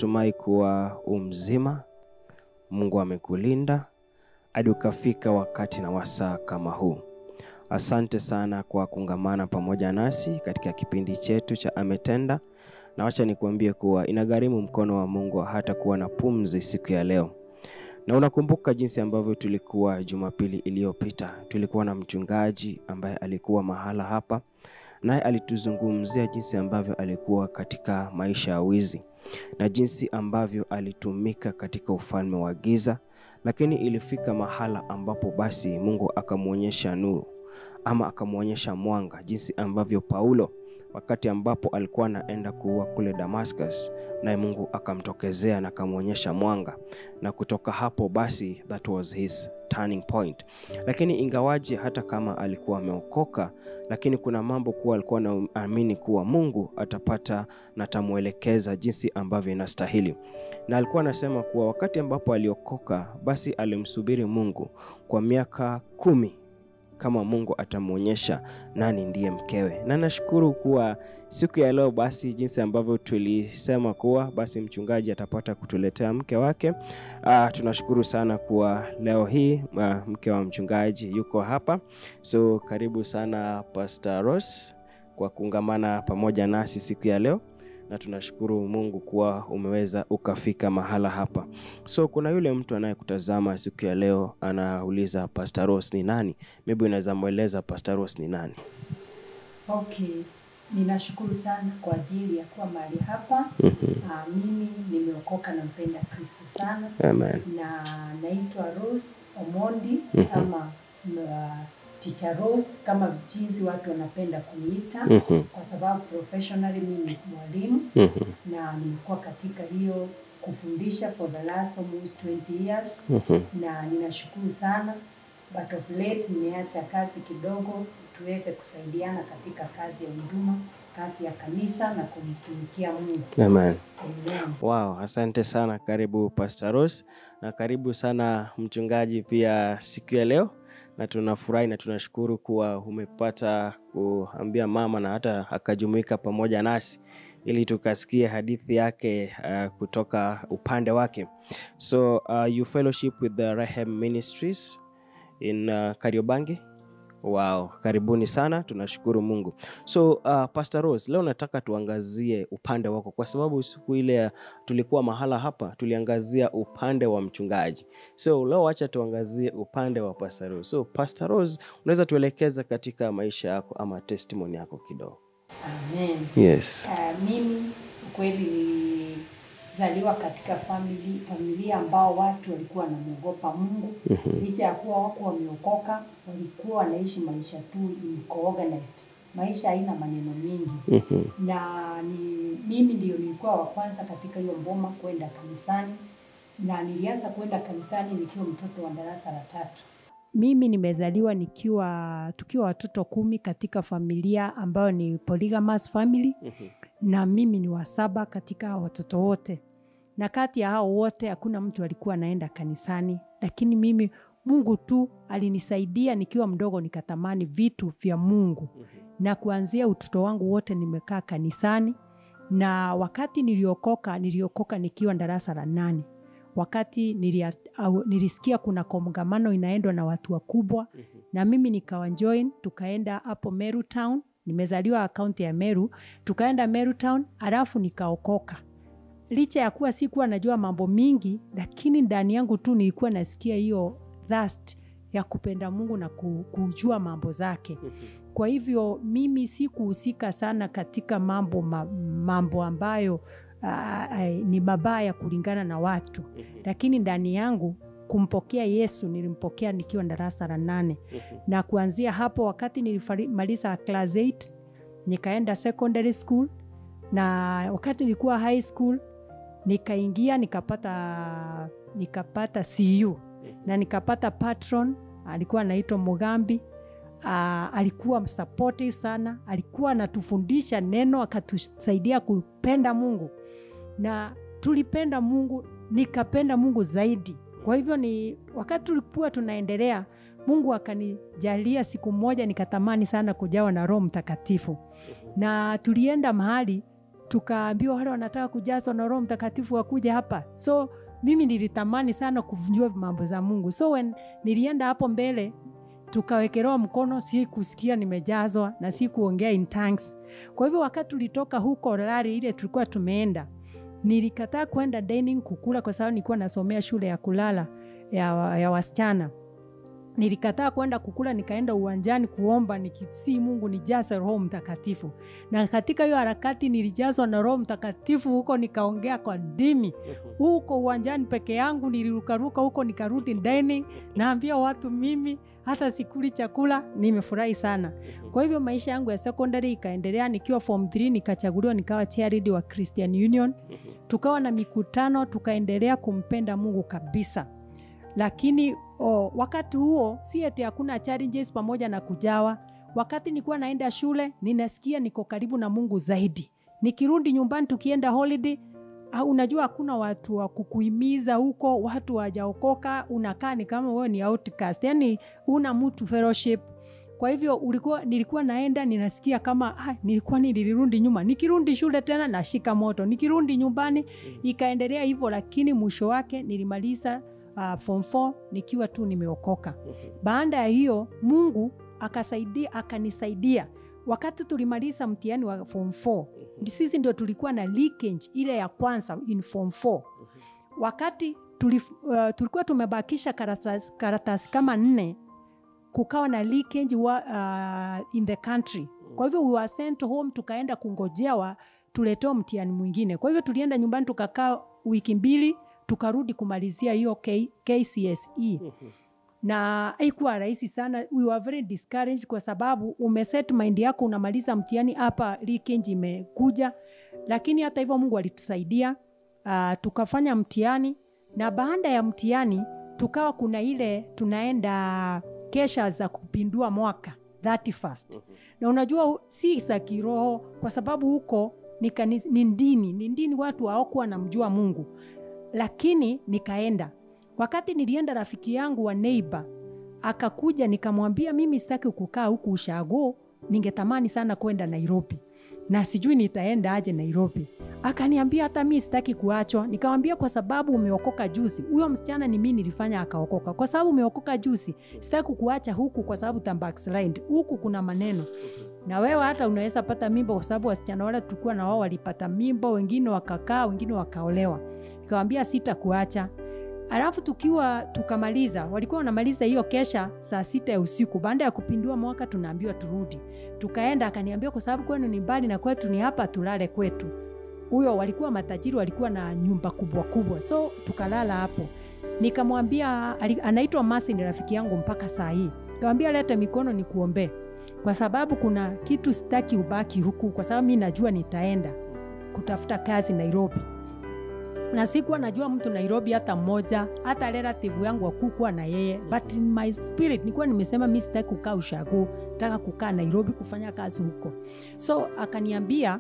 natumai kuwa umzima, Mungu amekulinda hadi ukafika wakati na wasaa kama huu. Asante sana kwa kungamana pamoja nasi katika kipindi chetu cha Ametenda, na wacha nikuambie kuwa inagharimu mkono wa Mungu hata kuwa na pumzi siku ya leo. Na unakumbuka jinsi ambavyo tulikuwa Jumapili iliyopita, tulikuwa na mchungaji ambaye alikuwa mahala hapa, naye alituzungumzia jinsi ambavyo alikuwa katika maisha ya wizi na jinsi ambavyo alitumika katika ufalme wa giza, lakini ilifika mahala ambapo basi Mungu akamwonyesha nuru ama akamwonyesha mwanga, jinsi ambavyo Paulo wakati ambapo alikuwa anaenda kuua kule Damascus, naye Mungu akamtokezea na akamwonyesha mwanga, na kutoka hapo basi that was his turning point. Lakini ingawaje hata kama alikuwa ameokoka, lakini kuna mambo kuwa alikuwa anaamini kuwa Mungu atapata na atamwelekeza jinsi ambavyo inastahili, na alikuwa anasema kuwa wakati ambapo aliokoka, basi alimsubiri Mungu kwa miaka kumi kama Mungu atamwonyesha nani ndiye mkewe. Na nashukuru kuwa siku ya leo basi, jinsi ambavyo tulisema kuwa basi mchungaji atapata kutuletea mke wake. Uh, tunashukuru sana kuwa leo hii uh, mke wa mchungaji yuko hapa, so karibu sana Pastor Rose kwa kuungamana pamoja nasi siku ya leo na tunashukuru Mungu kuwa umeweza ukafika mahala hapa. So kuna yule mtu anayekutazama siku ya leo anauliza Pastor Rose ni nani? Maybe unaweza mweleza Pastor Rose ni nani? Okay, ninashukuru sana kwa ajili ya kuwa mahali hapa. Ah, mimi nimeokoka na mpenda Kristo sana Amen. na naitwa Rose Omondi Mhm. ama uh, Teacher Rose kama jinsi watu wanapenda kuniita Mhm. kwa sababu professionally mimi ni mwalimu Mhm. na nimekuwa katika hiyo kufundisha for the last almost 20 years Mhm. na ninashukuru sana but of late nimeacha kazi kidogo tuweze kusaidiana katika kazi ya huduma kazi ya kanisa na kumtumikia Mungu Amen. Amen. Wow, asante sana. Karibu Pastor Rose na karibu sana mchungaji pia siku ya leo, na tunafurahi na tunashukuru kuwa umepata kuambia mama na hata akajumuika pamoja nasi ili tukasikie hadithi yake uh, kutoka upande wake. So uh, you fellowship with the Rehem Ministries in uh, Kariobangi. Wow, karibuni sana, tunashukuru Mungu. So uh, Pastor Rose, leo nataka tuangazie upande wako, kwa sababu siku ile ya- tulikuwa mahala hapa tuliangazia upande wa mchungaji. So leo acha tuangazie upande wa Pastor Rose. So Pastor Rose, unaweza tuelekeza katika maisha yako ama testimony yako kidogo? Amen. Yes. Uh, mimi kweli nilizaliwa katika famili, familia ambao watu walikuwa wanamwogopa Mungu licha ya kuwa wako wameokoka, walikuwa wanaishi maisha tu iko organized, maisha haina maneno mingi Mhm. na ni, mimi ndio nilikuwa wa kwanza katika hiyo mboma kwenda kanisani na nilianza kwenda kanisani nikiwa mtoto wa darasa la tatu. Mimi nimezaliwa nikiwa tukiwa watoto kumi katika familia ambayo ni polygamous family Mhm. na mimi ni wa saba katika hao watoto wote, na kati ya hao wote hakuna mtu alikuwa anaenda kanisani, lakini mimi Mungu tu alinisaidia nikiwa mdogo, nikatamani vitu vya Mungu na kuanzia utoto wangu wote nimekaa kanisani, na wakati niliokoka, niliokoka nikiwa darasa la nane wakati nilia, au, nilisikia kuna kongamano inaendwa na watu wakubwa na mimi nikawa join, tukaenda hapo Meru Town. Nimezaliwa kaunti ya Meru, tukaenda Meru Town alafu nikaokoka. Licha ya kuwa sikuwa najua mambo mingi, lakini ndani yangu tu nilikuwa nasikia hiyo thirst ya kupenda Mungu na ku- kujua mambo zake. Kwa hivyo mimi sikuhusika sana katika mambo, ma, mambo ambayo uh, ni mabaya kulingana na watu, lakini ndani yangu kumpokea Yesu nilimpokea nikiwa darasa la nane na kuanzia hapo, wakati nilimaliza class 8 nikaenda secondary school, na wakati nilikuwa high school nikaingia nikapata nikapata CU na nikapata patron alikuwa anaitwa Mugambi. Uh, alikuwa supportive sana, alikuwa anatufundisha neno, akatusaidia kupenda Mungu na tulipenda Mungu, nikapenda Mungu zaidi. Kwa hivyo ni wakati tulikuwa tunaendelea, Mungu akanijalia siku moja nikatamani sana kujawa na Roho Mtakatifu, na tulienda mahali tukaambiwa wale wanataka kujazwa na roho mtakatifu wakuja hapa so mimi nilitamani sana kujua mambo za mungu so when nilienda hapo mbele tukawekelewa mkono si kusikia nimejazwa na si kuongea in tongues kwa hivyo wakati tulitoka huko lari ile tulikuwa tumeenda nilikataa kwenda dining kukula kwa sababu nilikuwa nasomea shule ya kulala ya, ya wasichana nilikataa kwenda kukula nikaenda uwanjani kuomba nikisii mungu nijaze roho mtakatifu na katika hiyo harakati nilijazwa na roho mtakatifu huko nikaongea kwa ndimi huko uwanjani peke yangu nilirukaruka huko nikarudi dining naambia watu mimi hata sikuli chakula nimefurahi sana kwa hivyo maisha yangu ya secondary ikaendelea nikiwa form 3 nikachaguliwa nikawa chairleader wa christian union tukawa na mikutano tukaendelea kumpenda mungu kabisa lakini oh, wakati huo si eti hakuna challenges pamoja na kujawa wakati nilikuwa naenda shule ninasikia niko karibu na mungu zaidi nikirudi nyumbani tukienda holiday ah, unajua hakuna watu wa kukuhimiza huko watu wajaokoka unakaa ni kama wewe ni outcast yani una mtu fellowship kwa hivyo ulikuwa nilikuwa naenda ninasikia kama ah, nilikuwa nilirudi nyuma nikirudi shule tena nashika moto nikirudi nyumbani ikaendelea hivyo lakini mwisho wake nilimaliza uh, form 4 nikiwa tu nimeokoka baada ya hiyo mungu akasaidia akanisaidia wakati tulimaliza mtihani wa form 4 sisi ndio tulikuwa na leakage ile ya kwanza in form 4 wakati tulif, uh, tulikuwa tumebakisha karatasi, karatasi kama nne kukawa na leakage wa, uh, in the country kwa hivyo we were sent home tukaenda kungojewa tuletewa mtihani mwingine kwa hivyo tulienda nyumbani tukakaa wiki mbili tukarudi kumalizia hiyo K, kcse na haikuwa rahisi sana we were very discouraged kwa sababu umeset mind yako unamaliza mtihani hapa leakage imekuja lakini hata hivyo mungu alitusaidia uh, tukafanya mtihani na baada ya mtihani tukawa kuna ile tunaenda kesha za kupindua mwaka 31st na unajua hu- si za kiroho kwa sababu huko ni, kani- ni ndini ni ndini watu hawakuwa namjua mungu lakini nikaenda wakati nilienda rafiki yangu wa neighbor akakuja nikamwambia mimi sitaki kukaa huku ushago ningetamani sana kwenda nairobi na sijui nitaenda aje nairobi akaniambia hata mi sitaki kuachwa nikamwambia kwa sababu umeokoka juzi huyo msichana ni mi nilifanya akaokoka kwa sababu umeokoka juzi sitaki kuacha huku kwa sababu tambakslind huku kuna maneno na wewe hata unaweza pata mimba kwa sababu wasichana wale tulikuwa na wao walipata mimba wengine wakakaa wengine wakaolewa nikawambia sitakuacha alafu tukiwa tukamaliza walikuwa wanamaliza hiyo kesha saa sita ya usiku baada ya kupindua mwaka tunaambiwa turudi tukaenda akaniambia kwa sababu kwenu ni mbali na kwetu ni hapa tulale kwetu huyo walikuwa matajiri walikuwa na nyumba kubwa kubwa so tukalala hapo nikamwambia ali- anaitwa masi ni rafiki yangu mpaka saa hii kawambia leta mikono ni kuombee kwa sababu kuna kitu sitaki ubaki huku kwa sababu mi najua nitaenda kutafuta kazi nairobi na sikuwa najua mtu nairobi hata mmoja hata relative yangu wakukuwa na yeye but in my spirit nilikuwa nimesema mi sitaki kukaa ushago nataka kukaa nairobi kufanya kazi huko so akaniambia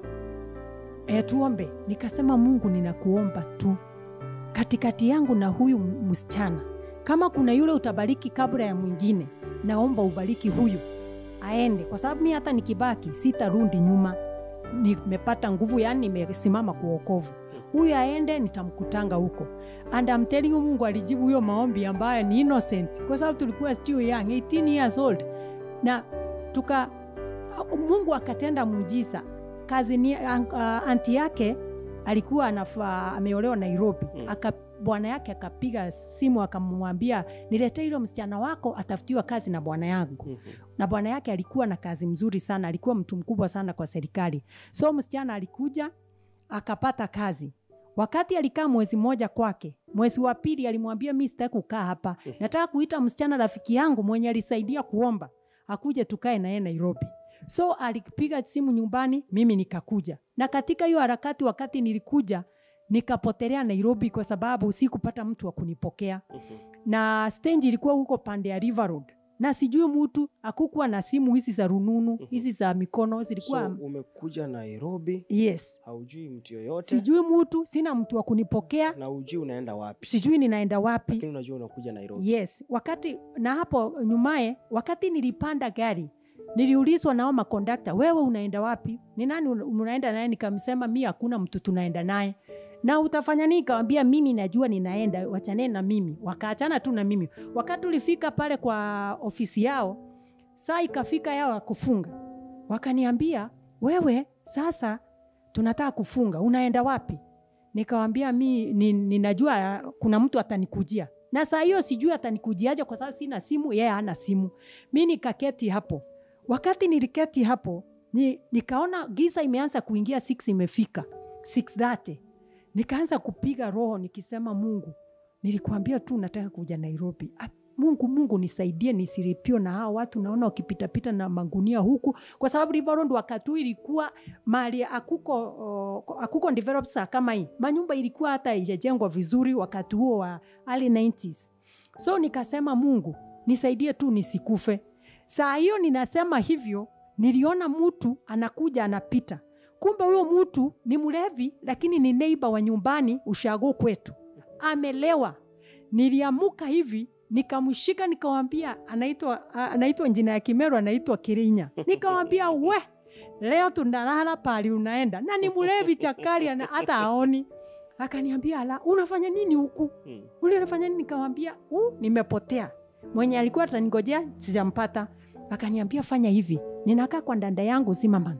e, tuombe nikasema mungu ninakuomba tu katikati yangu na huyu m- msichana kama kuna yule utabariki kabla ya mwingine naomba ubariki huyu aende kwa sababu mi hata nikibaki sitarundi nyuma nimepata nguvu yani nimesimama kwa uokovu huyu aende nitamkutanga huko and I'm telling you mungu alijibu huyo maombi ambayo ni innocent kwa sababu tulikuwa still young 18 years old na tuka mungu akatenda muujiza kazi ni uh, anti yake alikuwa anafaa ameolewa nairobi Mm. aka bwana yake akapiga simu akamwambia niletee hilo msichana wako atafutiwa kazi na bwana yangu na bwana yake alikuwa na kazi mzuri sana alikuwa mtu mkubwa sana kwa serikali so msichana alikuja akapata kazi wakati alikaa mwezi mmoja kwake mwezi wa pili alimwambia mi sitaki kukaa hapa nataka kuita msichana rafiki yangu mwenye alisaidia kuomba akuje tukae naye nairobi so alipiga simu nyumbani mimi nikakuja na katika hiyo harakati wakati nilikuja nikapotelea nairobi kwa sababu sikupata mtu wa kunipokea na stage ilikuwa huko pande ya river road na sijui mtu akukuwa na simu hizi za rununu hizi za mikono zilikuwa so umekuja nairobi yes haujui mtu yoyote sijui mtu sina mtu wa kunipokea na ujui unaenda wapi sijui ninaenda wapi lakini unajua unakuja nairobi yes wakati na hapo nyumaye wakati nilipanda gari niliulizwa nao makondakta wewe unaenda wapi ni nani una- unaenda naye nikamsema mi hakuna mtu tunaenda naye na utafanya nini kawambia mimi najua ninaenda wachaneni na mimi wakaachana tu na mimi wakati ulifika pale kwa ofisi yao saa ikafika yao ya kufunga wakaniambia wewe sasa tunataka kufunga unaenda wapi nikawambia mi ni, ninajua kuna mtu atanikujia na saa hiyo sijui atanikujiaje kwa sababu sina simu yeye hana simu mi nikaketi hapo wakati niliketi hapo ni, nikaona giza imeanza kuingia 6 imefika 630 nikaanza kupiga roho nikisema mungu nilikuambia tu nataka kuja nairobi Ah, mungu mungu nisaidie nisiripio na hawa watu naona wakipitapita na magunia huku kwa sababu river road wakati huu ilikuwa mali akuko uh, akuko developed saa kama hii manyumba ilikuwa hata haijajengwa vizuri wakati huo wa early 90s so nikasema mungu nisaidie tu nisikufe saa hiyo ninasema hivyo niliona mtu anakuja anapita kumbe huyo mtu ni mlevi lakini ni neiba wa nyumbani ushago kwetu amelewa niliamuka hivi nikamshika nikawambia anaitwa a- anaitwa njina ya kimeru anaitwa kirinya nikawambia we leo tunalala pali unaenda na ni mlevi chakari ana- hata aoni akaniambia ala unafanya nini huku Mm. ule unafanya nini nikamwambia uh, nimepotea mwenye alikuwa ataningojea sijampata akaniambia fanya hivi ninakaa kwa ndanda yangu zimaman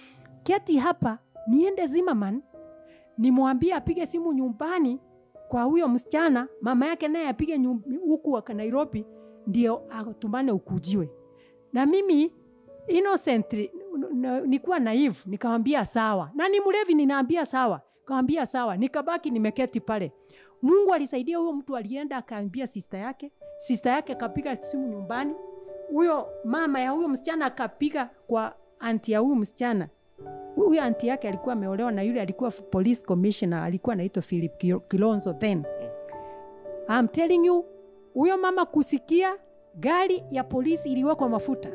keti hapa niende zimaman nimwambie apige simu nyumbani kwa huyo msichana mama yake naye apige nyum- huku waka nairobi ndio atumane ukujiwe na mimi innocently n- n- nikuwa naive nikamwambia sawa na ni mlevi ninaambia sawa kawambia sawa nikabaki nimeketi pale mungu alisaidia huyo mtu alienda akaambia sista yake sista yake akapiga simu nyumbani huyo mama ya huyo msichana akapiga kwa anti ya huyu msichana huyo anti yake alikuwa ameolewa na yule alikuwa f- police commissioner alikuwa anaitwa philip Kil- kilonzo then I'm telling you huyo mama kusikia gari ya polisi iliwekwa mafuta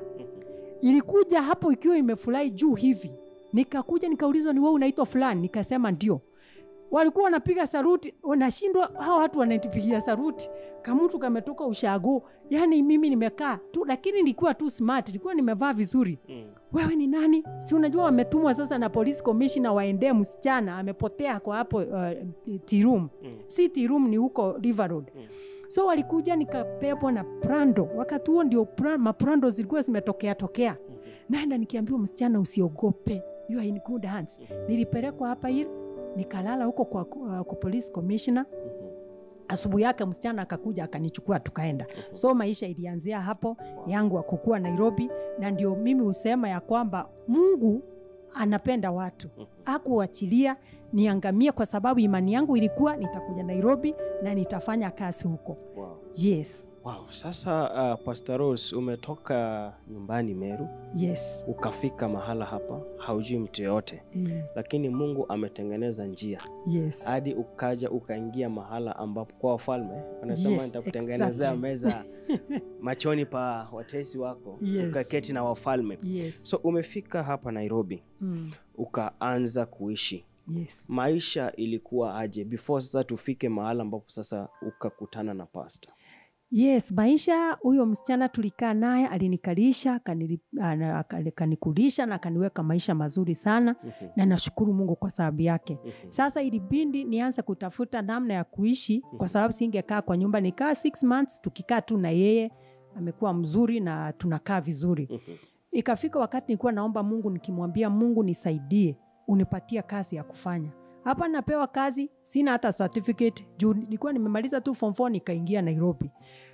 ilikuja hapo ikiwa imefurahi juu hivi nikakuja nikaulizwa ni wewe unaitwa fulani nikasema ndio walikuwa wanapiga saruti wanashindwa hawa watu wanatupigia saruti kamtu kametoka ushago yani mimi nimekaa tu lakini nilikuwa tu smart nilikuwa nimevaa vizuri Mm. wewe ni nani si unajua wametumwa sasa na police commissioner waendee msichana amepotea kwa hapo uh, tirum Mm. si tirum ni huko river road Mm. so walikuja nikapepwa na prando wakati huo ndio pra, maprando zilikuwa zimetokea tokea Mhm. naenda nikiambiwa msichana usiogope you are in good hands Mhm. nilipelekwa hapa hili nikalala huko kwa, uh, kwa police commissioner Mhm. asubuhi yake msichana akakuja akanichukua tukaenda Mhm. so maisha ilianzia hapo yangu wa kukua nairobi na ndio mimi husema ya kwamba mungu anapenda watu Mhm. akuachilia niangamie kwa sababu imani yangu ilikuwa nitakuja nairobi na nitafanya kazi huko Wow. yes Wow. Sasa uh, Pastor Rose umetoka nyumbani Meru yes ukafika mahala hapa haujui mtu yoyote, Eh, lakini Mungu ametengeneza njia yes hadi ukaja ukaingia mahala ambapo kwa wafalme wanasema Yes, nitakutengenezea exactly. meza machoni pa watesi wako Yes. ukaketi na wafalme. yes So umefika hapa Nairobi mm. ukaanza kuishi yes maisha ilikuwa aje before sasa tufike mahala ambapo sasa ukakutana na pasta yes maisha huyo msichana tulikaa naye alinikalisha akanili- ana- aka- akanikulisha na akaniweka maisha mazuri sana Mhm, na nashukuru mungu kwa sababu yake mhm, sasa ilibindi nianze kutafuta namna ya kuishi kwa sababu singekaa kwa nyumba nikaa six months tukikaa tu na yeye amekuwa mzuri na tunakaa vizuri mhm, ikafika wakati nilikuwa naomba mungu nikimwambia mungu nisaidie unipatie kazi ya kufanya hapa napewa kazi sina hata certificate juu nilikuwa nimemaliza tu form 4 nikaingia nairobi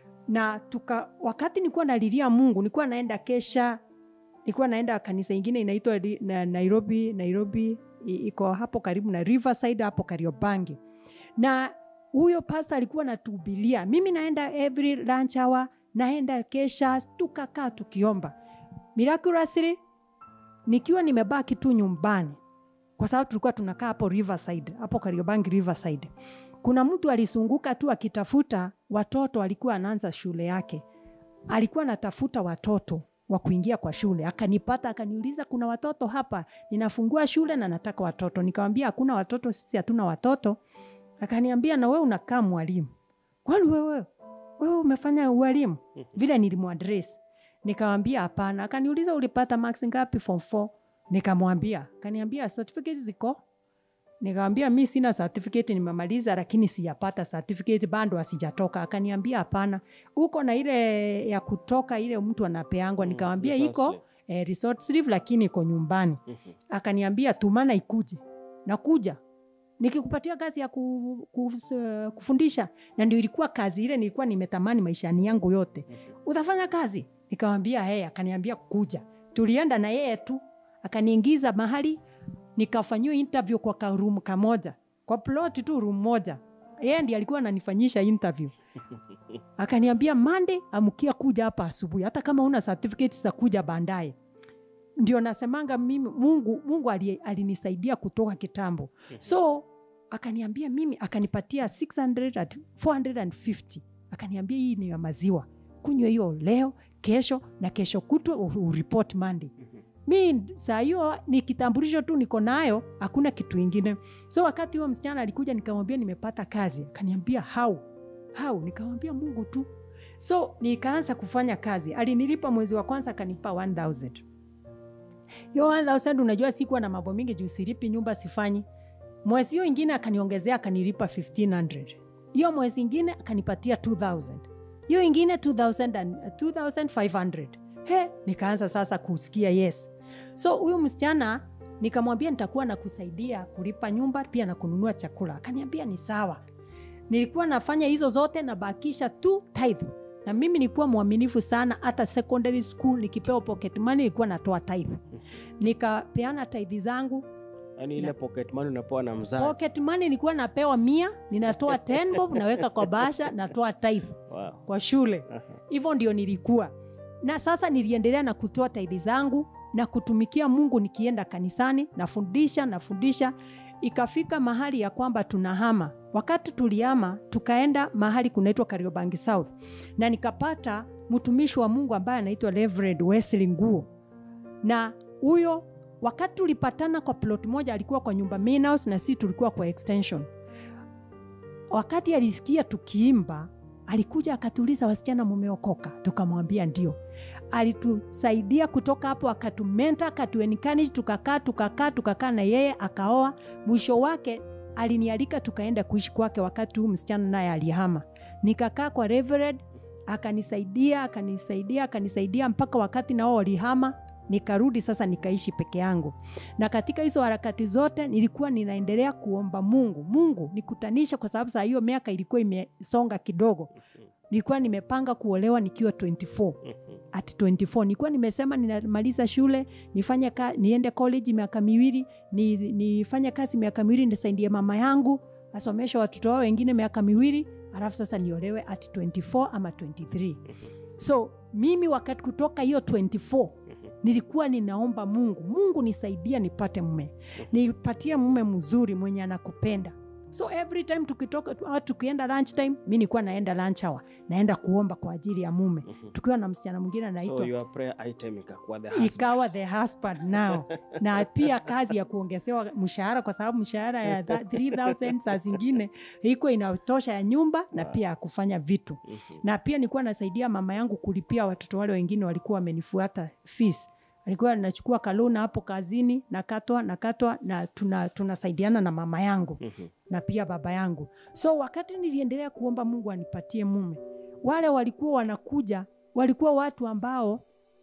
na tuka wakati nilikuwa nalilia mungu nilikuwa naenda kesha nilikuwa naenda kanisa ingine inaitwa Ri- na nairobi nairobi i- iko hapo karibu na riverside hapo kariobangi na huyo pasta alikuwa natuhubilia mimi naenda every lunch hour naenda kesha tukakaa tukiomba miraculously nikiwa nimebaki tu nyumbani kwa sababu tulikuwa tunakaa hapo riverside hapo kariobangi riverside kuna mtu alisunguka tu akitafuta watoto alikuwa anaanza shule yake alikuwa anatafuta watoto wa kuingia kwa shule akanipata akaniuliza kuna watoto hapa ninafungua shule na nataka watoto nikamwambia hakuna watoto sisi hatuna watoto akaniambia na wewe unakaa mwalimu kwani wewe wewe umefanya ualimu vile nilimwadres Nikamwambia hapana. Akaniuliza ulipata marks ngapi form 4? Nikamwambia, akaniambia certificate ziko. Nikamwambia mi sina certificate, nimemaliza lakini sijapata certificate, bado asijatoka. Akaniambia hapana, uko na ile ya kutoka ile mtu anapeangwa. Mm, Nikamwambia resource iko slip. eh, resort sleeve lakini iko nyumbani. Mhm. Akaniambia tumana ikuje, nakuja nikikupatia kazi ya ku, ku, kufundisha, na ndio ilikuwa kazi ile nilikuwa nimetamani maishani yangu yote. Mhm. Utafanya kazi? Nikamwambia hey, akaniambia kuja. Tulienda na yeye tu, akaniingiza mahali nikafanyiwa interview kwa ka room kamoja, kwa plot tu room moja. Yeye ndiye alikuwa ananifanyisha interview. Akaniambia Monday amkia kuja hapa asubuhi, hata kama una certificate za kuja baadaye. Ndio nasemanga mimi Mungu, Mungu ali- alinisaidia kutoka kitambo. So akaniambia mimi, akanipatia 600 at 450 akaniambia hii ni ya maziwa, kunywa hiyo leo, kesho na kesho kutwa u- uripot Monday. Mi saa hiyo ni kitambulisho tu niko nayo, hakuna kitu ingine. So wakati huo msichana alikuja, nikamwambia nimepata kazi, akaniambia how how, nikamwambia Mungu tu. So nikaanza kufanya kazi, alinilipa mwezi wa kwanza akanipa 1000 hiyo 1000 unajua sikuwa na mambo mingi juu silipi nyumba sifanyi mwezi hiyo ingine akaniongezea akanilipa 1500 hiyo mwezi ingine akanipatia 2000 hiyo ingine 2000 and- 2500 he nikaanza sasa kusikia yes so huyu msichana nikamwambia nitakuwa na kusaidia kulipa nyumba pia na kununua chakula akaniambia ni sawa nilikuwa nafanya hizo zote nabakisha tu tithe na mimi nilikuwa mwaminifu sana hata secondary school nikipewa pocket money nilikuwa natoa tithe nikapeana tithe zangu Yaani ile pocket money unapewa na mzazi. pocket money nilikuwa napewa mia ninatoa 10 bob naweka kwa basha natoa tithe Wow. kwa shule Aha. hivyo ndio nilikuwa na sasa niliendelea na kutoa taidhi zangu na kutumikia mungu nikienda kanisani nafundisha nafundisha ikafika mahali ya kwamba tunahama wakati tulihama tukaenda mahali kunaitwa kariobangi south na nikapata mtumishi wa mungu ambaye anaitwa Reverend Wesley nguo na huyo wakati tulipatana kwa plot moja alikuwa kwa nyumba main house na sisi tulikuwa kwa extension wakati alisikia tukiimba alikuja akatuuliza wasichana mumeokoka tukamwambia ndio alitusaidia kutoka hapo akatumenta akatuencourage tukakaa tukakaa tukakaa na yeye akaoa mwisho wake alinialika tukaenda kuishi kwake wakati huu msichana naye alihama nikakaa kwa Reverend akanisaidia akanisaidia akanisaidia mpaka wakati nao walihama nikarudi sasa nikaishi peke yangu na katika hizo harakati zote nilikuwa ninaendelea kuomba mungu mungu nikutanisha kwa sababu saa hiyo miaka ilikuwa imesonga kidogo nilikuwa nimepanga kuolewa nikiwa 24 at 24 nilikuwa nimesema ninamaliza shule nifanye ka, niende college miaka miwili ni, nifanye kazi miaka miwili nisaidie mama yangu asomeshe watoto wao wengine miaka miwili alafu sasa niolewe at 24 ama 23 so mimi wakati kutoka hiyo 24 nilikuwa ninaomba mungu mungu nisaidia nipate mume nipatie mume mzuri mwenye anakupenda so every time tukitoka au tukienda lunch time mi nilikuwa naenda lunch hour naenda kuomba kwa ajili ya mume tukiwa na msichana mwingine anaitwa So your prayer item ikakuwa the husband. ikawa the husband now na pia kazi ya kuongezewa mshahara kwa sababu mshahara ya tha- 3000 saa zingine iko inatosha ya nyumba na Wow. pia ya kufanya vitu Mhm. na pia nilikuwa nasaidia mama yangu kulipia watoto wale wengine walikuwa wamenifuata fees alikuwa nachukua kalona hapo kazini nakatwa nakatwa na tuna- tunasaidiana na mama yangu Mhm. na pia baba yangu so wakati niliendelea kuomba mungu anipatie mume wale walikuwa wanakuja walikuwa watu ambao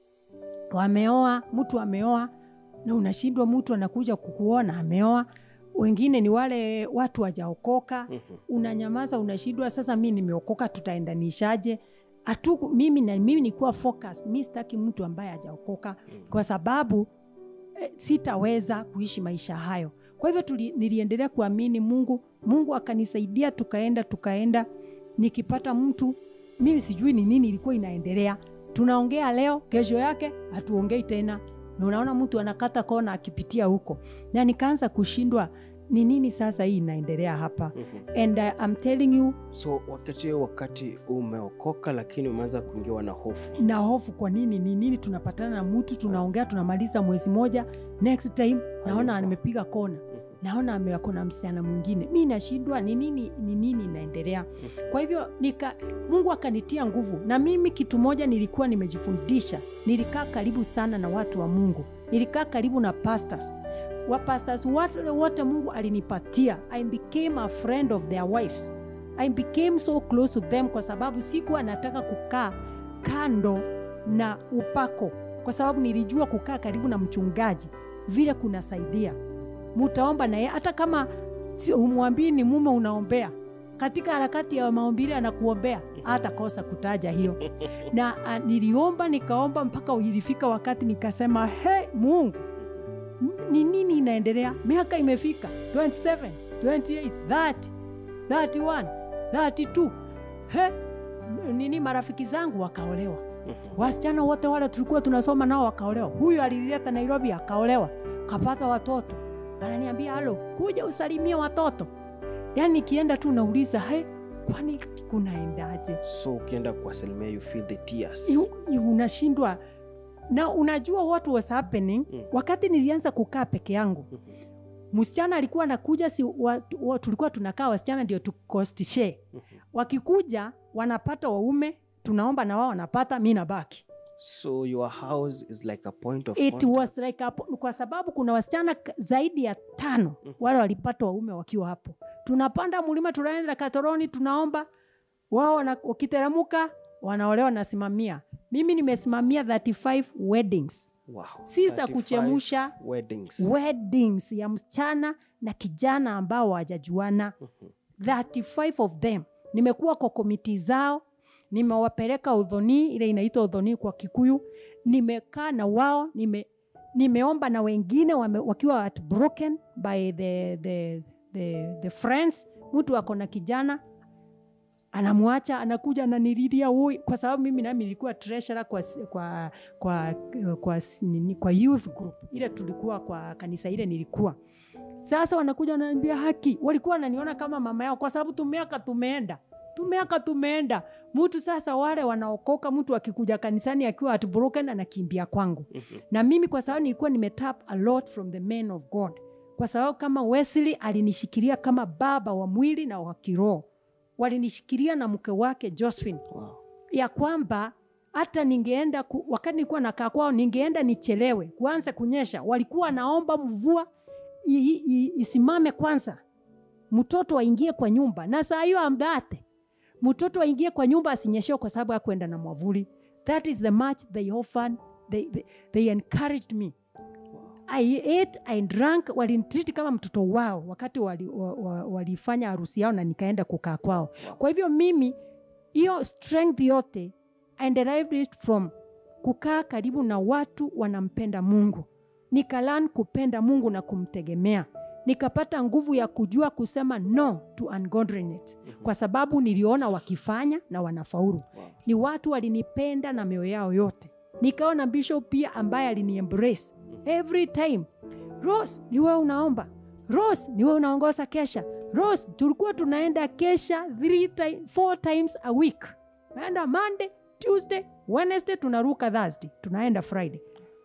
wameoa mtu ameoa na unashindwa mtu anakuja kukuona ameoa wengine ni wale watu wajaokoka Mhm. unanyamaza unashindwa sasa mi nimeokoka tutaendanishaje Atu, mimi na mimi nikuwa focus mi sitaki mtu ambaye hajaokoka kwa sababu eh, sitaweza kuishi maisha hayo kwa hivyo tuli, niliendelea kuamini mungu mungu akanisaidia tukaenda tukaenda nikipata mtu mimi sijui ni nini ilikuwa inaendelea tunaongea leo kesho yake hatuongei tena na unaona mtu anakata kona akipitia huko na nikaanza kushindwa ni nini sasa hii inaendelea hapa Mhm. and uh, I'm telling you so wakati huo wakati umeokoka lakini umeanza kuingiwa na hofu na hofu kwa nini ni nini tunapatana na mtu tunaongea tunamaliza mwezi moja next time naona Hayupo. nimepiga kona naona amewako na msichana mwingine mi nashindwa ni nini ni nini inaendelea kwa hivyo nika mungu akanitia nguvu na mimi kitu moja nilikuwa nimejifundisha nilikaa karibu sana na watu wa mungu nilikaa karibu na pastors wapastors wote, wote mungu alinipatia i became a friend of their wives i became so close to them kwa sababu sikuwa nataka kukaa kando na upako kwa sababu nilijua kukaa karibu na mchungaji vile kunasaidia mutaomba naye hata kama si- humwambii ni mume unaombea katika harakati ya maombili anakuombea hatakosa kutaja hiyo na a, niliomba nikaomba mpaka ilifika wakati nikasema he mungu m- ni nini inaendelea miaka imefika 27 28 30 31 32 he nini marafiki zangu wakaolewa wasichana wote wale tulikuwa tunasoma nao wakaolewa huyu alileta nairobi akaolewa kapata watoto ananiambia halo kuja usalimie watoto yaani nikienda tu nauliza he kwani kunaendaje so ukienda kuwasalimia you feel the tears Yu- yu- unashindwa na unajua what was happening Mm. wakati nilianza kukaa peke yangu msichana alikuwa anakuja si, wa, wa, tulikuwa tunakaa wasichana ndio tukostishe wakikuja wanapata waume tunaomba na wao wanapata mi nabaki so your house is like a point of it contact. was like a, kwa sababu kuna wasichana k- zaidi ya tano wale walipata waume wakiwa hapo tunapanda mlima tunaenda katoroni tunaomba wao wana- wakiteremuka wanaolewa nasimamia mimi nimesimamia 35 weddings wow. si za 35 kuchemusha weddings weddings ya msichana na kijana ambao hawajajuana 35 of them nimekuwa kwa komiti zao nimewapeleka udhoni ile inaitwa udhoni kwa kikuyu nimekaa na wao nime, nimeomba na wengine wame, wakiwa at broken by the, the, the, the friends mtu ako na kijana anamwacha anakuja ananililia ui kwa sababu mimi nami nilikuwa treasurer kwa, kwa, kwa, kwa, nini, kwa youth group ile tulikuwa kwa kanisa ile nilikuwa sasa wanakuja wananiambia haki walikuwa wananiona kama mama yao kwa sababu tumeaka tumeenda tumeaka tumeenda mtu sasa wale wanaokoka mtu akikuja kanisani akiwa at broken anakimbia kwangu na mimi kwa sababu nilikuwa nimetap a lot from the men of god kwa sababu kama wesley alinishikilia kama baba wa mwili na wa kiroho walinishikilia na mke wake josephine wow. ya kwamba hata ningeenda ku, wakati nilikuwa nakaa kwao ningeenda nichelewe kuanza kunyesha walikuwa naomba mvua i- i- isimame kwanza mtoto aingie kwa nyumba na saa hiyo amdate mtoto aingie kwa nyumba asinyeshewe kwa sababu akwenda na mwavuli that is the much they often they, they, they encouraged me I ate, I drank, walinitreat kama mtoto wao wakati walifanya wa, wa, walifanya harusi yao na nikaenda kukaa kwao. Kwa hivyo mimi hiyo strength yote I derived it from kukaa karibu na watu wanampenda Mungu, nikalan kupenda Mungu na kumtegemea, nikapata nguvu ya kujua kusema no to ungodliness, kwa sababu niliona wakifanya na wanafaulu. Wow. Ni watu walinipenda na mioyo yao yote. Nikaona bishop pia ambaye aliniembrace every time. Rose, ni wewe unaomba. Rose, ni wewe unaongoza kesha. Rose, tulikuwa tunaenda kesha three time, four times a week. Naenda Monday, Tuesday, Wednesday, tunaruka Thursday, tunaenda Friday.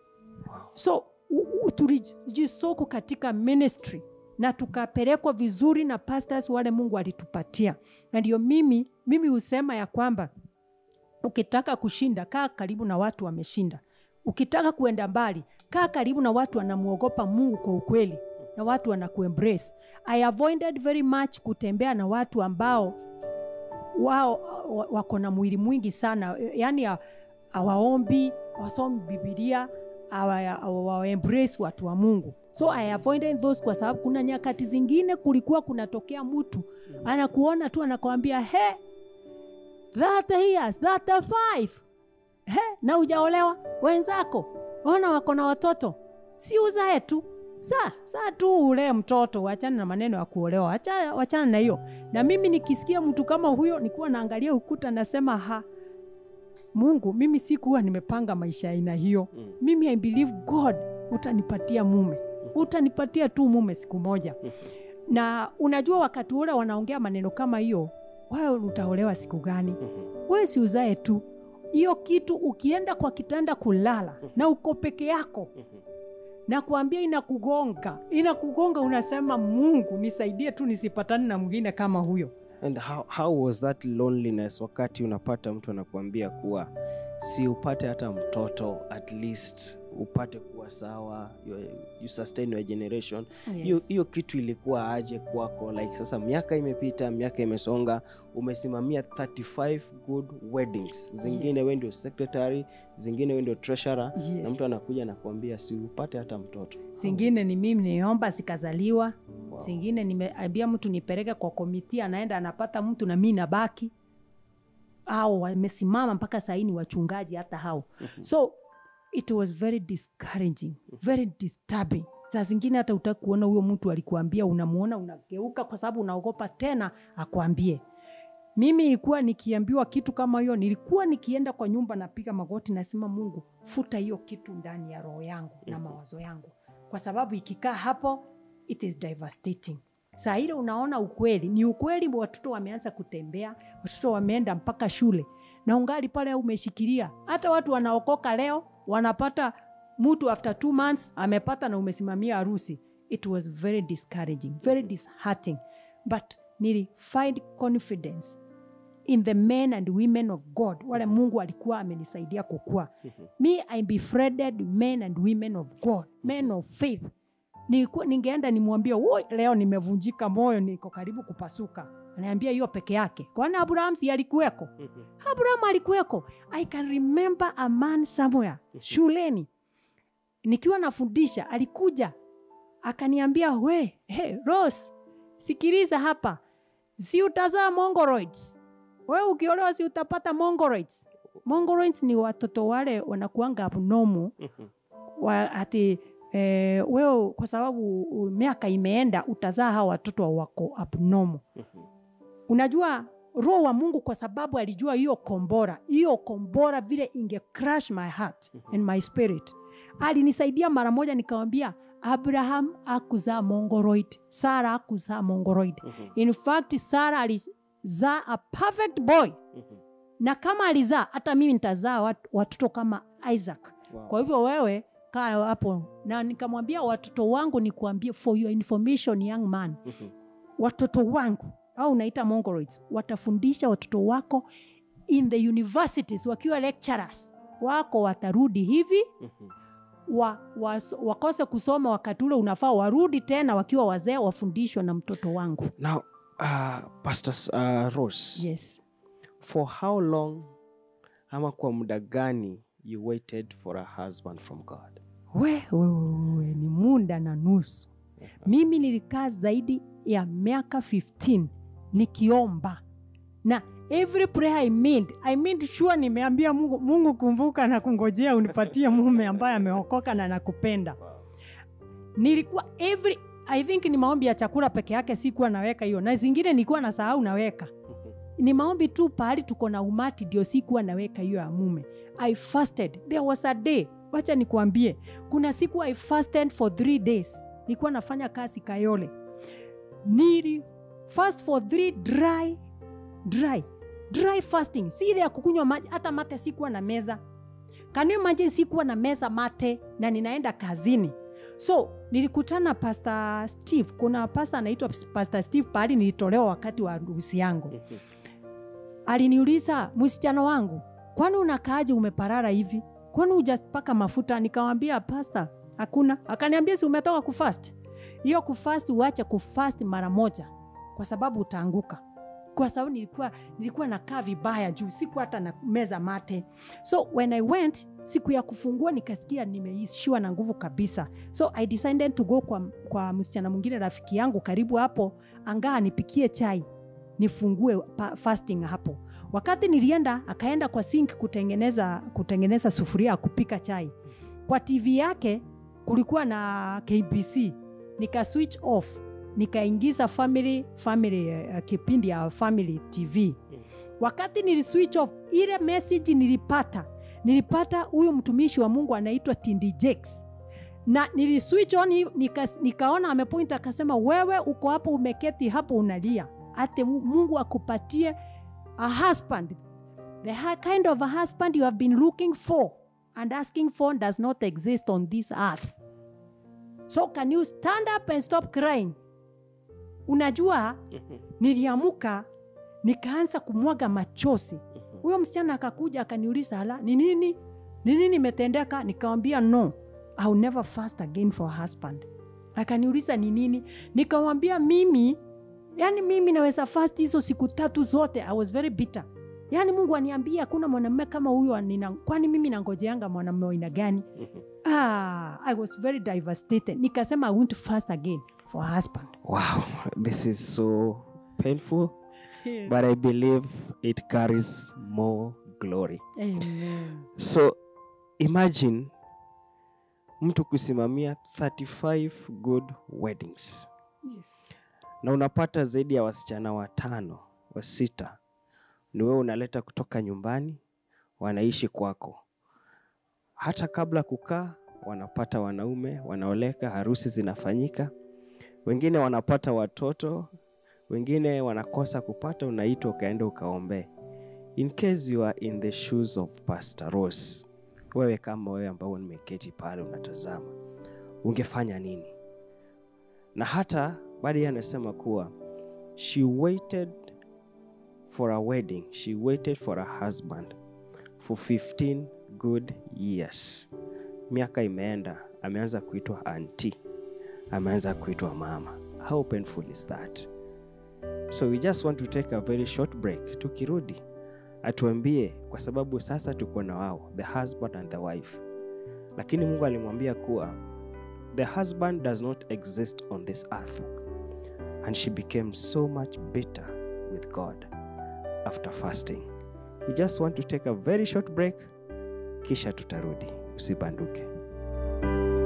So u- u- tulijisoko katika ministry na tukapelekwa vizuri na pastors wale Mungu alitupatia, na ndio mimi mimi husema ya kwamba ukitaka kushinda kaa karibu na watu wameshinda. Ukitaka kuenda mbali kaa karibu na watu wanamwogopa Mungu kwa ukweli na watu wanakuembrace. I avoided very much kutembea na watu ambao wao wa- wako na mwili mwingi sana, yani hawaombi, wasomi Bibilia, hawaembrace watu wa Mungu. So I avoided those kwa sababu kuna nyakati zingine kulikuwa kunatokea mtu anakuona tu anakwambia he, 30 years, 35 he, na ujaolewa wenzako ona wako na watoto, si uzae tu saa saa tu ulee mtoto, wachana na maneno ya kuolewa, wacha- wachana na hiyo. Na mimi nikisikia mtu kama huyo, nikuwa naangalia ukuta, nasema ha, Mungu, mimi sikuwa nimepanga maisha ya aina hiyo. Mm. Mimi I believe God utanipatia mume, utanipatia tu mume siku moja. Na unajua wakati ule wanaongea maneno kama hiyo, wewe utaolewa siku gani? Mhm. wewe si uzae tu hiyo kitu. Ukienda kwa kitanda kulala na uko peke yako, Mhm. na kuambia inakugonga inakugonga unasema mungu nisaidie tu nisipatane na mwingine kama huyo and how, how was that loneliness wakati unapata mtu anakuambia kuwa si upate hata mtoto at least upate kuwa sawa you, you sustain your generation hiyo Yes. hiyo kitu ilikuwa aje kwako like sasa miaka imepita miaka imesonga umesimamia 35 good weddings zingine Yes. we ndio secretary zingine we ndio treasurer Yes. na mtu anakuja nakuambia si upate hata mtoto zingine ni mimi niomba zikazaliwa Wow. zingine nimeambia mtu nipeleke kwa komiti anaenda anapata mtu na mi nabaki au wamesimama mpaka sahii ni wachungaji hata hao so it was very discouraging very disturbing saa zingine hata utaki kuona huyo mtu alikuambia unamuona unageuka kwa sababu unaogopa tena akwambie mimi nilikuwa nikiambiwa kitu kama hiyo nilikuwa nikienda kwa nyumba napiga magoti nasema mungu futa hiyo kitu ndani ya roho yangu na mawazo yangu kwa sababu ikikaa hapo it is devastating saa ile unaona ukweli ni ukweli watoto wameanza kutembea watoto wameenda mpaka shule na ungali pale umeshikilia hata watu wanaokoka leo wanapata mtu after two months amepata na umesimamia harusi it was very discouraging very disheartening but nili find confidence in the men and women of god wale mungu alikuwa amenisaidia kukua me i befriended men and women of god men of faith Nilikuwa- ningeenda nimwambie "Woi, leo nimevunjika moyo niko karibu kupasuka anaambia hiyo peke yake kwani abraham si alikuweko abraham alikuweko i can remember a man somewhere shuleni nikiwa nafundisha alikuja akaniambia we hey, rose sikiliza hapa si utazaa mongoroids we ukiolewa si utapata mongoroids mongoroids ni watoto wale wanakuanga abnomu wa, ati eh, wewe kwa sababu uh, miaka imeenda utazaa hawa watoto wako abnomu unajua roho wa mungu kwa sababu alijua hiyo kombora hiyo kombora vile inge crush my heart and my spirit alinisaidia mara moja nikawambia abraham akuzaa mongoroid sara akuzaa mongoroid in fact sara alizaa a perfect boy na kama alizaa hata mimi nitazaa wat- watoto kama isaac Wow. kwa hivyo wewe kaa hapo na nikamwambia watoto wangu nikuambie for your information young man watoto wangu au unaita mongoloids watafundisha watoto wako in the universities wakiwa lecturers wako watarudi hivi wa, wa, wakose kusoma wakati ule unafaa warudi tena wakiwa wazee wafundishwe na mtoto wangu now uh, pastor uh, rose yes for how long ama kwa muda gani you waited for a husband from god we, we, we, we ni munda na nusu mimi nilikaa zaidi ya miaka 15 nikiomba na every prayer I made, I made sure nimeambia mungu, mungu kumbuka na kungojea unipatie mume ambaye ameokoka na nakupenda nilikuwa every i think ni maombi ya chakula peke yake sikuwa naweka hiyo na zingine nilikuwa na sahau naweka ni maombi tu pahali tuko na umati ndio sikuwa naweka hiyo ya mume i fasted there was a day wacha nikuambie kuna siku i fasted for three days nilikuwa nafanya kazi kayole nili fast for three dry dry dry fasting si ile ya kukunywa maji hata mate sikuwa na meza can you imagine sikuwa na meza mate na ninaenda kazini so nilikutana pastor steve kuna pastor anaitwa pastor steve pahali nilitolewa wakati wa harusi yangu aliniuliza msichana wangu kwani unakaaje umeparara hivi kwani hujapaka mafuta nikamwambia pasta hakuna akaniambia si umetoka kufast hiyo kufast uache kufast mara moja kwa sababu utaanguka kwa sababu nilikuwa nilikuwa nakaa vibaya juu siku hata na meza mate so when i went siku ya kufungua nikasikia nimeishiwa na nguvu kabisa so i decided to go kwa, kwa msichana mwingine rafiki yangu karibu hapo angaa nipikie chai nifungue pa- fasting hapo wakati nilienda akaenda kwa sink kutengeneza kutengeneza sufuria ya kupika chai kwa tv yake kulikuwa na kbc nika switch off nikaingiza family family uh, kipindi ya family tv wakati nili switch off ile message nilipata nilipata huyu mtumishi wa mungu anaitwa tindi Jakes na nili switch on hi- nika, nikaona amepoint akasema wewe uko hapo umeketi hapo unalia ate Mu- mungu akupatie a husband the ha- kind of a husband you have been looking for and asking for does not exist on this earth so can you stand up and stop crying unajua niliamuka nikaanza kumwaga machozi huyo msichana akakuja akaniuliza hala ni nini ni nini imetendeka nikamwambia no I'll never fast again for a husband akaniuliza ni nini nikamwambia mimi yani mimi naweza fast hizo siku tatu zote i was very bitter yaani mungu aniambia hakuna mwanamume kama huyo nina- kwani mimi nangojeanga mwanamume wa aina gani ah, i was very devastated nikasema i want to fast again for a husband Wow, this is so painful, but I believe it carries more glory. Amen. So imagine mtu kusimamia 35 good weddings Yes. na unapata zaidi ya wasichana watano wa sita ni wewe unaleta kutoka nyumbani wanaishi kwako hata kabla kukaa wanapata wanaume wanaoleka harusi zinafanyika wengine wanapata watoto wengine wanakosa kupata unaitwa ukaenda ukaombee in case you are in the shoes of pastor Rose wewe kama wewe ambao nimeketi pale unatazama ungefanya nini na hata baada yeye anasema kuwa she waited for a wedding she waited for a husband for 15 good years miaka imeenda ameanza kuitwa anti ameanza kuitwa mama how painful is that so we just want to take a very short break tukirudi atuambie kwa sababu sasa tuko na wao the husband and the wife lakini mungu alimwambia kuwa the husband does not exist on this earth and she became so much bitter with god after fasting we just want to take a very short break kisha tutarudi usibanduke